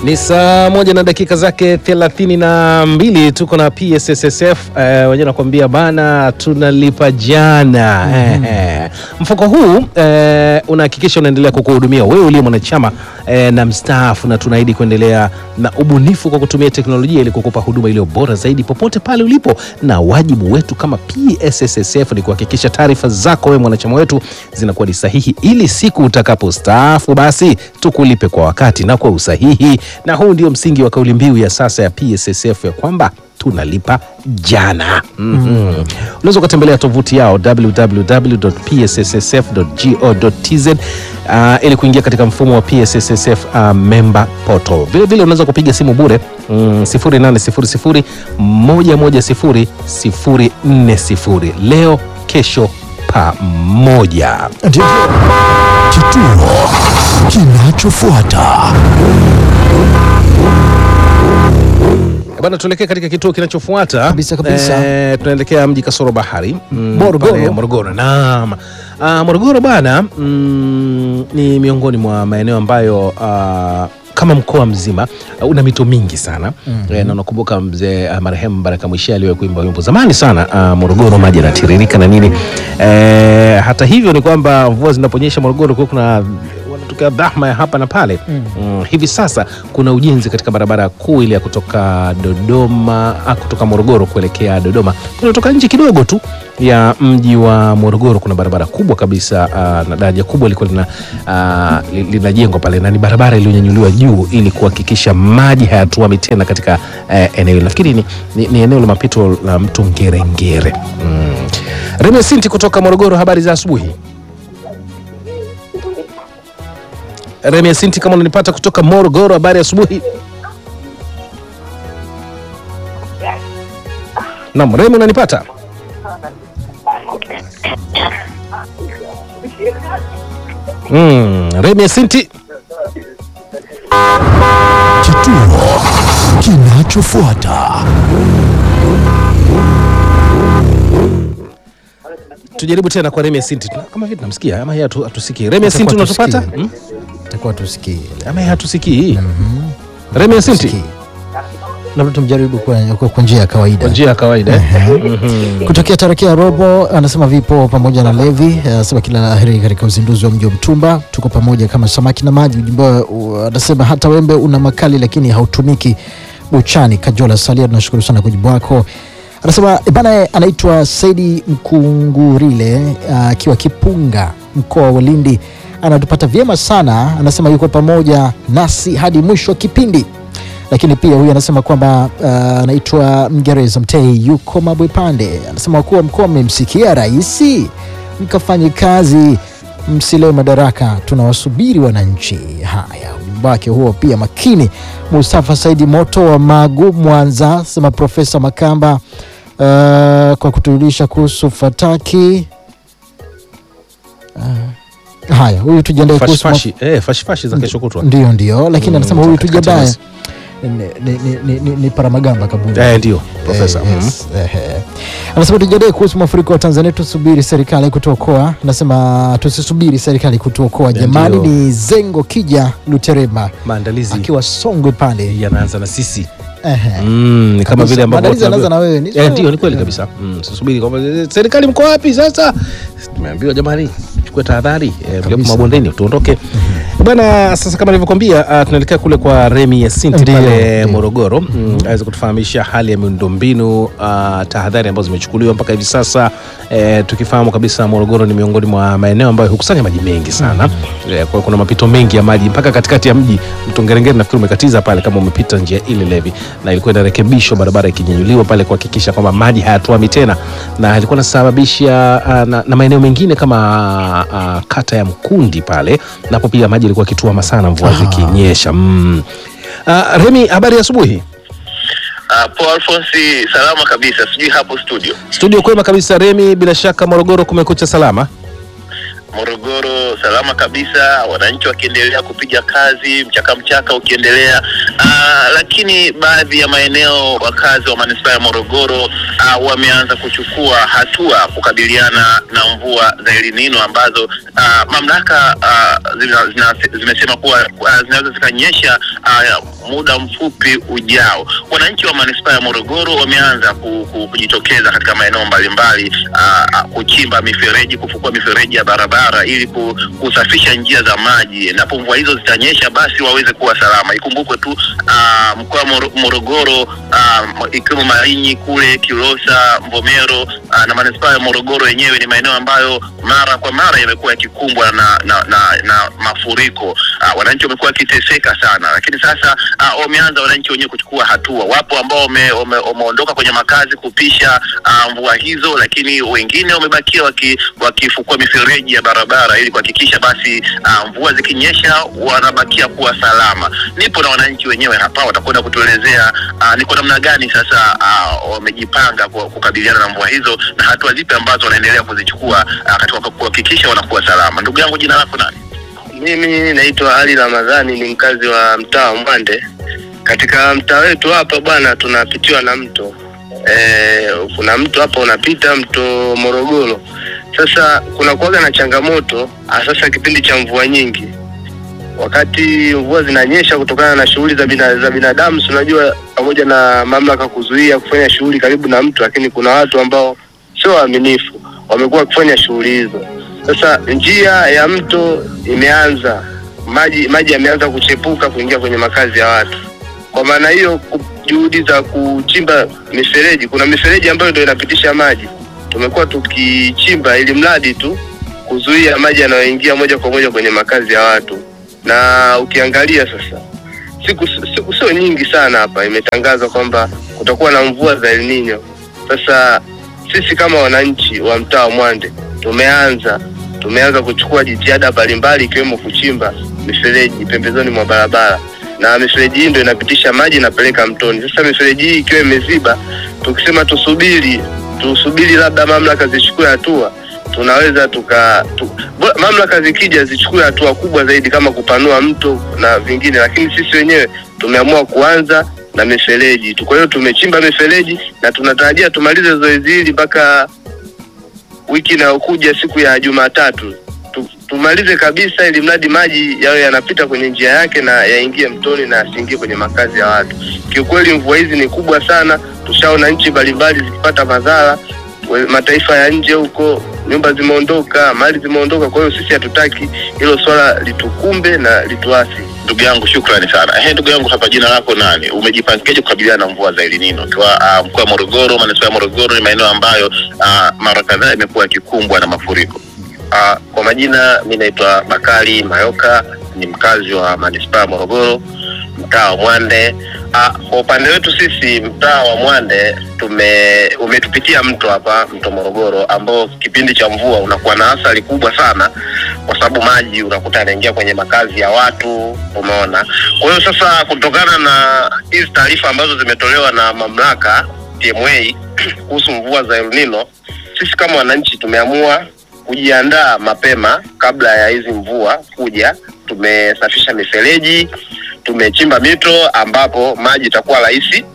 Ni saa moja na dakika zake thelathini na mbili tuko na PSSSF eh, wenyewe nakwambia bana, tunalipa jana eh, mfuko huu eh, unahakikisha unaendelea kukuhudumia wewe uliye mwanachama eh, na mstaafu, na tunaahidi kuendelea na ubunifu kwa kutumia teknolojia ili kukupa huduma iliyo bora zaidi popote pale ulipo, na wajibu wetu kama PSSSF ni kuhakikisha taarifa zako wewe mwanachama wetu zinakuwa ni sahihi, ili siku utakapostaafu basi tukulipe kwa wakati na kwa usahihi. Na huu ndio msingi wa kauli mbiu ya sasa ya PSSF ya kwamba tunalipa jana. Mhm. Unaweza ukatembelea tovuti yao www.psssf.go.tz uh, ili kuingia katika mfumo wa PSSSF uh, member portal. Vile vile unaweza kupiga simu bure mm, 0800 110 040 leo kesho pamoja. Ndio kituo kinachofuata. Bana, tuelekee katika kituo kinachofuata Kabisa, kabisa. Eh, tunaelekea mji kasoro bahari mm, Morogoro. pale Morogoro. Naam. Ah, Morogoro bana mm, ni miongoni mwa maeneo ambayo ah, kama mkoa mzima ah, una mito mingi sana eh, na unakumbuka mzee ah, marehemu Baraka Mwishe aliwahi kuimba wimbo zamani sana ah, Morogoro maji yanatiririka na nini eh, hata hivyo ni kwamba mvua zinaponyesha Morogoro kwa kuna wanatokea dhahma ya hapa na pale mm. Hivi sasa kuna ujenzi katika barabara kuu ile ya kutoka Dodoma ah, kutoka Morogoro kuelekea Dodoma, kunatoka nje kidogo tu ya mji wa Morogoro. Kuna barabara kubwa kabisa ah, na daraja kubwa liko lina ah, li- linajengwa pale, na ni barabara iliyonyanyuliwa juu ili kuhakikisha maji hayatuami tena katika eh, eneo hilo. Nafikiri ni, ni, ni eneo la mapito la mto Ngerengere. mm. Reme Sinti kutoka Morogoro, habari za asubuhi. Remi Asinti, kama unanipata kutoka Morogoro, habari ya asubuhi. Naam, Remi unanipata? Mm, Remi Asinti. Kituo kinachofuata. Tujaribu tena kwa Remi Asinti. Tuna- Kama vile tunamsikia ama yeye hatu- hatusikii. Remi Asinti Atakuwa unatupata? tusikii. Mm? Takuwa tusikii. Ama yeye hatusikii. Remi Asinti. Tusikii. Labda tumjaribu kwa, kwa, kwa njia ya kawaida. Kwa njia ya kawaida. eh? Mhm. Kutokea Tarakia Robo anasema vipo pamoja na Levi, anasema kila la heri katika uzinduzi wa mji wa Mtumba. Tuko pamoja kama samaki na maji. Ujumbe uh, anasema hata wembe una makali lakini hautumiki buchani. Kajola Salia, tunashukuru sana kwa jibu wako. Anasema eh, bana, anaitwa Saidi Mkungurile uh, akiwa Kipunga, mkoa wa Lindi, anatupata vyema sana. Anasema yuko pamoja nasi hadi mwisho wa kipindi lakini pia huyu anasema kwamba uh, anaitwa Mngereza Mtei yuko Mabwepande, anasema wakuu wa mkoa mmemsikia raisi, mkafanye kazi, msilewe madaraka, tunawasubiri wananchi. Haya, ujumbe wake huo pia makini. Mustafa Saidi Moto wa Magu, Mwanza, sema Profesa Makamba uh, kwa kutujulisha kuhusu fataki uh, haya, huyu tujiandae kuhusu Fashi eh, fashi fashi za kesho kutwa. ndio ndio, lakini Mm, anasema huyu katikati tujiandae mwezi. ni, ni, ni, ni, ni Paramagamba kaburi Eh, ndio profesa. Eh, yes, ehe. Anasema tujiandae kuhusu mafuriko wa Tanzania, tusubiri serikali kutuokoa. Anasema tusisubiri serikali kutuokoa Ndio. jamani. Ni Zengo Kija Luterema Maandalizi akiwa Songwe pale. yanaanza na sisi. Ehe. Mm, ni kama Kabisa. vile ambavyo Maandalizi yanaanza na wewe. Ni Eh, sawa. ndio ni kweli kabisa. Mm, sisubiri kwamba eh, serikali mko wapi sasa? Tumeambiwa jamani, chukue tahadhari eh, mlioko Kabisa. mabondeni tuondoke. Bwana, sasa kama nilivyokuambia uh, tunaelekea kule kwa Remi Yasinti Ndio, pale ndio. Morogoro mm, aweze kutufahamisha hali ya miundombinu uh, tahadhari ambazo zimechukuliwa mpaka hivi sasa eh, tukifahamu kabisa Morogoro ni miongoni mwa maeneo ambayo hukusanya maji mengi sana eh, kwa hiyo kuna mapito mengi ya maji mpaka katikati ya mji. Mto Ngerengere nafikiri umekatiza pale kama umepita njia ile levi, na ilikuwa inarekebishwa barabara ikinyanyuliwa pale kuhakikisha kwamba maji hayatuami tena, na ilikuwa inasababisha uh, na, na maeneo mengine kama uh, kata ya Mkundi pale napo pia maji ilikuwa kituama sana mvua zikinyesha. Mm. Uh, Remi, habari ya asubuhi. Uh, Paul Alfonsi, salama kabisa, sijui hapo studio. Studio kwema kabisa Remi, bila shaka Morogoro kumekucha salama. Morogoro salama kabisa, wananchi wakiendelea kupiga kazi, mchaka mchaka ukiendelea. Uh, lakini baadhi ya maeneo wakazi wa manispaa ya Morogoro uh, wameanza kuchukua hatua kukabiliana na mvua za El Nino ambazo uh, mamlaka uh, zina, zina, zimesema kuwa uh, zinaweza zikanyesha uh, muda mfupi ujao. Wananchi wa manispaa ya Morogoro wameanza ku, ku, kujitokeza katika maeneo mbalimbali uh, kuchimba mifereji, kufukua mifereji ya barabara ili ku, kusafisha njia za maji. Endapo mvua hizo zitanyesha, basi waweze kuwa salama. Ikumbukwe tu uh, mkoa wa Moro- Morogoro uh, ikiwemo Malinyi kule Kilosa, Mvomero uh, na manispaa ya Morogoro yenyewe ni maeneo ambayo mara kwa mara yamekuwa yakikumbwa na, na, na, na mafuriko uh, wananchi wamekuwa wakiteseka sana, lakini sasa uh, wameanza wananchi wenyewe kuchukua hatua. Wapo ambao wame- wame- wameondoka kwenye makazi kupisha uh, mvua hizo, lakini wengine wamebakia waki, wakifukua mifereji ya barabara ili kuhakikisha basi uh, mvua zikinyesha wanabakia kuwa salama. Nipo na wananchi wenyewe hapa, watakwenda kutuelezea uh, ni kwa namna gani sasa uh, wamejipanga kwa kukabiliana na mvua hizo na hatua zipi ambazo wanaendelea kuzichukua uh, katika kuhakikisha wanakuwa salama. Ndugu yangu, jina lako nani? Mimi naitwa Ali Ramadhani, ni mkazi wa mtaa wa Mwande. Katika mtaa wetu hapa bwana, tunapitiwa na mto e, kuna mto hapa unapita mto Morogoro. Sasa kuna kuwaga na changamoto sasa kipindi cha mvua nyingi, wakati mvua zinanyesha kutokana na shughuli za, bina, za binadamu, si unajua, pamoja na mamlaka kuzuia kufanya shughuli karibu na mto, lakini kuna watu ambao sio waaminifu wamekuwa wakifanya shughuli hizo. Sasa njia ya mto imeanza maji maji yameanza kuchepuka kuingia kwenye makazi ya watu. Kwa maana hiyo, ku- juhudi za kuchimba mifereji, kuna mifereji ambayo ndio inapitisha maji, tumekuwa tukichimba ili mradi tu kuzuia maji yanayoingia moja kwa moja kwenye makazi ya watu. Na ukiangalia sasa, siku siku sio nyingi sana hapa imetangazwa kwamba kutakuwa na mvua za El Nino. Sasa sisi kama wananchi wa mtaa wa Mwande tumeanza tumeanza kuchukua jitihada mbalimbali ikiwemo kuchimba mifereji pembezoni mwa barabara, na mifereji hii ndio inapitisha maji inapeleka mtoni. Sasa mifereji hii ikiwa imeziba, tukisema tusubiri tusubiri labda mamlaka zichukue hatua, tunaweza tuka tu, bo- mamlaka zikija zichukue hatua kubwa zaidi kama kupanua mto na vingine, lakini sisi wenyewe tumeamua kuanza na mifereji tu. Kwa hiyo tumechimba mifereji na tunatarajia tumalize zoezi hili mpaka wiki inayokuja siku ya Jumatatu tu, tumalize kabisa, ili mradi maji yawe yanapita kwenye njia yake na yaingie mtoni na yasiingie kwenye makazi ya watu. Kiukweli mvua hizi ni kubwa sana, tushaona nchi mbalimbali zikipata madhara, we- mataifa ya nje huko nyumba zimeondoka, mali zimeondoka. Kwa hiyo sisi hatutaki hilo swala litukumbe na lituasi. Ndugu yangu shukrani sana. Ehe, ndugu yangu hapa, jina lako nani? Umejipangaje kukabiliana na mvua za El Nino? Ukiwa uh, mkoa wa Morogoro, manispaa ya Morogoro ni maeneo ambayo uh, mara kadhaa imekuwa yakikumbwa na mafuriko. Uh, kwa majina mi naitwa Bakari Mayoka, ni mkazi wa manispaa ya Morogoro, mtaa wa Mwande. Uh, kwa upande wetu sisi mtaa wa Mwande tume umetupitia mto hapa, mto Morogoro, ambao kipindi cha mvua unakuwa na athari kubwa sana, kwa sababu maji unakuta yanaingia kwenye makazi ya watu, umeona. Kwa hiyo sasa, kutokana na hizi taarifa ambazo zimetolewa na mamlaka TMA kuhusu mvua za El Nino, sisi kama wananchi tumeamua kujiandaa mapema kabla ya hizi mvua kuja. Tumesafisha mifereji, tumechimba mito ambapo maji itakuwa rahisi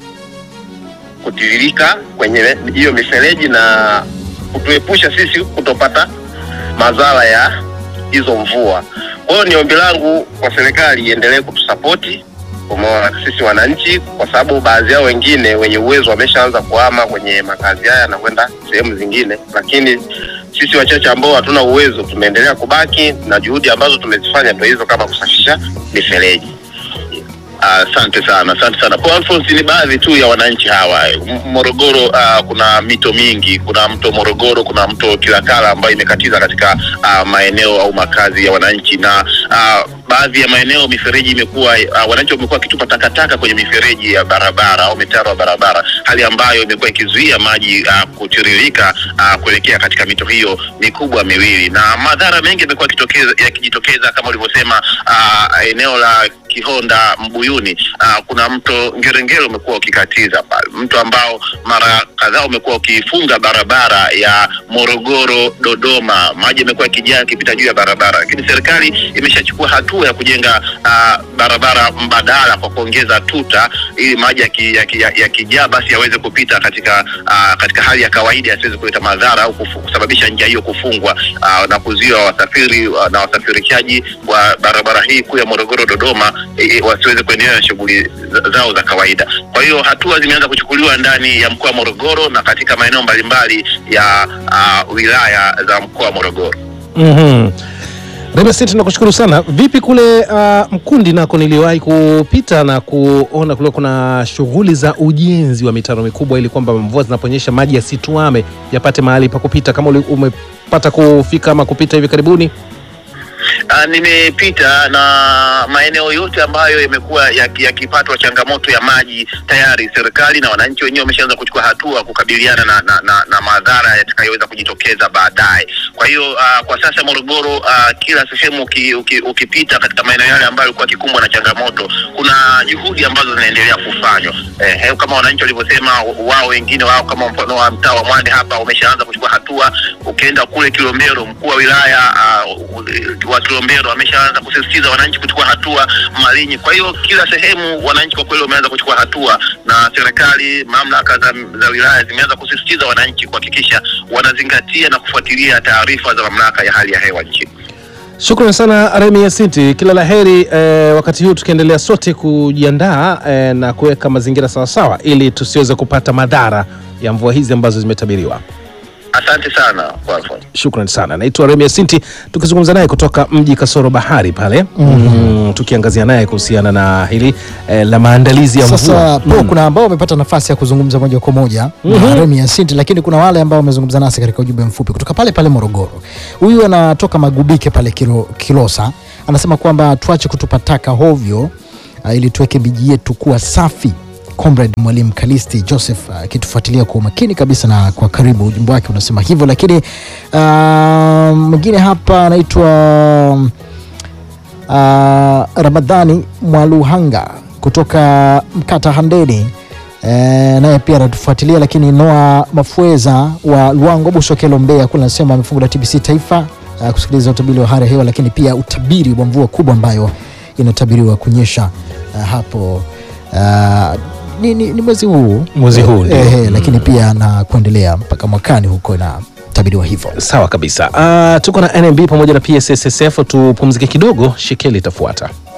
kutiririka kwenye hiyo mifereji na kutuepusha sisi kutopata madhara ya hizo mvua. Kwa hiyo ni ombi langu kwa serikali iendelee kutusapoti umeona, sisi wananchi, kwa sababu baadhi yao wengine wenye uwezo wameshaanza kuhama kwenye makazi haya na kwenda sehemu zingine, lakini sisi wachache ambao hatuna uwezo tumeendelea kubaki na juhudi ambazo tumezifanya ndio hizo, kama kusafisha mifereji. Asante sana, asante sana. Kwa Alphonse, ni baadhi tu ya wananchi hawa M- Morogoro. Uh, kuna mito mingi, kuna mto Morogoro, kuna mto Kilakala ambayo imekatiza katika uh, maeneo au makazi ya wananchi, na uh, baadhi ya maeneo mifereji imekuwa uh, wananchi wamekuwa wakitupa takataka kwenye mifereji ya barabara au mitaro ya barabara, hali ambayo imekuwa ikizuia maji uh, kutiririka uh, kuelekea katika mito hiyo mikubwa miwili, na madhara mengi yamekuwa yakitokeza- yakijitokeza kama ulivyosema, uh, eneo la Kihonda Mbuyuni, uh, kuna mto Ngerengere umekuwa ukikatiza pale, mto ambao mara kadhaa umekuwa ukifunga barabara ya Morogoro Dodoma, maji yamekuwa yakijaa yakipita juu ya barabara, lakini serikali imeshachukua hatua ya kujenga uh, barabara mbadala kwa kuongeza tuta ili maji yakijaa yaki, yaki, yakijaa basi yaweze kupita katika uh, katika hali ya kawaida yasiweze kuleta madhara au kufu- kusababisha njia hiyo kufungwa uh, na kuzuia wasafiri uh, na wasafirishaji wa barabara hii kuu ya Morogoro Dodoma eh, wasiweze kuendelea na shughuli za- zao za kawaida. Kwa hiyo hatua zimeanza kuchukuliwa ndani ya mkoa wa Morogoro na katika maeneo mbalimbali ya uh, wilaya za mkoa wa Morogoro. Mhm. Rema City nakushukuru sana. Vipi kule uh, Mkundi nako niliwahi kupita na kuona kule kuna shughuli za ujenzi wa mitaro mikubwa ili kwamba mvua zinaponyesha maji yasituame yapate mahali pa kupita. Kama uli- umepata kufika ama kupita hivi karibuni? Uh, nimepita na maeneo yote ambayo yamekuwa yaki- yakipatwa changamoto ya maji, tayari serikali na wananchi wenyewe wameshaanza kuchukua hatua kukabiliana na, na, na, na madhara yatakayoweza kujitokeza baadaye. Kwa hiyo uh, kwa sasa Morogoro, uh, kila sehemu uki, uki, ukipita katika maeneo yale ambayo yalikuwa yakikumbwa na changamoto, kuna juhudi ambazo zinaendelea kufanywa eh, eh, kama wananchi walivyosema wao, wengine wao kama mfano wa mtaa wa Mwande hapa wameshaanza kuchukua hatua. Ukienda kule Kilombero, mkuu wa wilaya uh, wa Kilombero ameshaanza kusisitiza wananchi kuchukua hatua Malinyi. Kwa hiyo kila sehemu wananchi kwa kweli wameanza kuchukua hatua, na serikali, mamlaka za, za wilaya zimeanza kusisitiza wananchi kuhakikisha wanazingatia na kufuatilia taarifa za mamlaka ya hali ya hewa nchini. Shukrani sana Remi Yasinti, kila la heri eh, wakati huu tukiendelea sote kujiandaa eh, na kuweka mazingira sawasawa ili tusiweze kupata madhara ya mvua hizi ambazo zimetabiriwa. Asante sana kwa Alphonse. Shukran sana. Naitwa Remi Yasinti, tukizungumza naye kutoka mji kasoro bahari pale mm, tukiangazia naye kuhusiana na hili eh, la maandalizi ya Sasa mvua po kuna ambao wamepata nafasi ya kuzungumza moja kwa moja na Remi Yasinti, lakini kuna wale ambao wamezungumza nasi katika ujumbe mfupi kutoka pale pale Morogoro. Huyu anatoka Magubike pale Kilo, Kilosa, anasema kwamba tuache kutupa taka hovyo uh, ili tuweke miji yetu kuwa safi. Comrade Mwalimu Kalisti Joseph akitufuatilia kwa umakini kabisa na kwa karibu, ujumbe wake unasema hivyo. Lakini uh, mwingine hapa anaitwa uh, Ramadhani Mwaluhanga kutoka Mkata Handeni e, naye pia anatufuatilia. Lakini Noa Mafweza wa Luango Busokelo Mbeya kule anasema amefungu la TBC Taifa uh, kusikiliza utabiri wa hali ya hewa, lakini pia utabiri wa mvua kubwa ambayo inatabiriwa kunyesha uh, hapo uh, ni, ni, ni mwezi huu Mwezi huu, ndio. eh, eh, lakini pia na kuendelea mpaka mwakani huko inatabiriwa hivyo. Sawa kabisa. Uh, tuko na NMB pamoja na PSSSF, tupumzike kidogo, shekeli itafuata.